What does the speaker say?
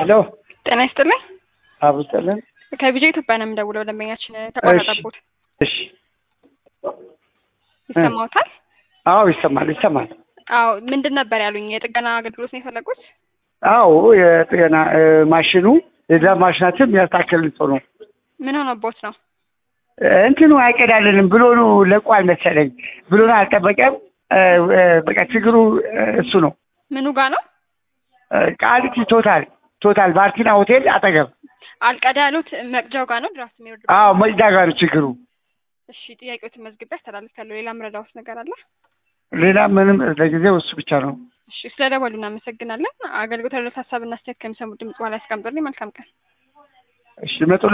ሄሎ ጤና ይስጥልኝ። አብስጥልን። ከቢጃ ኢትዮጵያ ነው የምደውለው። ደንበኛችን ተቋረጠቦት እሺ ይሰማዎታል? አዎ ይሰማል ይሰማል። አዎ ምንድን ነበር ያሉኝ? የጥገና አገልግሎት ነው የፈለጉት? አዎ የጤና እ፣ ማሽኑ የዛ ማሽናችን የሚያስታክልን ሰው ነው ምን ሆነቦት ነው? እ፣ እንትኑ አይቀዳልንም ብሎኑ ለቋል መሰለኝ ብሎኑ አልጠበቀም። እ፣ እ፣ በቃ ችግሩ እ፣ እሱ ነው። ምኑ ጋ ነው? እ፣ ቃሊቲ ቶታል ቶታል ባርቲና ሆቴል አጠገብ። አልቀዳ ያሉት መቅጃው ጋ ነው ድራፍት የሚወርድ አዎ መቅዳ ጋር ነው ችግሩ። እሺ ጥያቄዎትን መዝግቤ አስተላልፋለሁ። ሌላ ምረዳዎት ነገር አለ? ሌላ ምንም ለጊዜው እሱ ብቻ ነው። እሺ ስለ ደወሉ እናመሰግናለን። አገልግሎት ያሉት ሀሳብና አስተያየት ከሚሰሙ ድምጽ በኋላ ያስቀምጡልኝ። መልካም ቀን። እሺ መጡ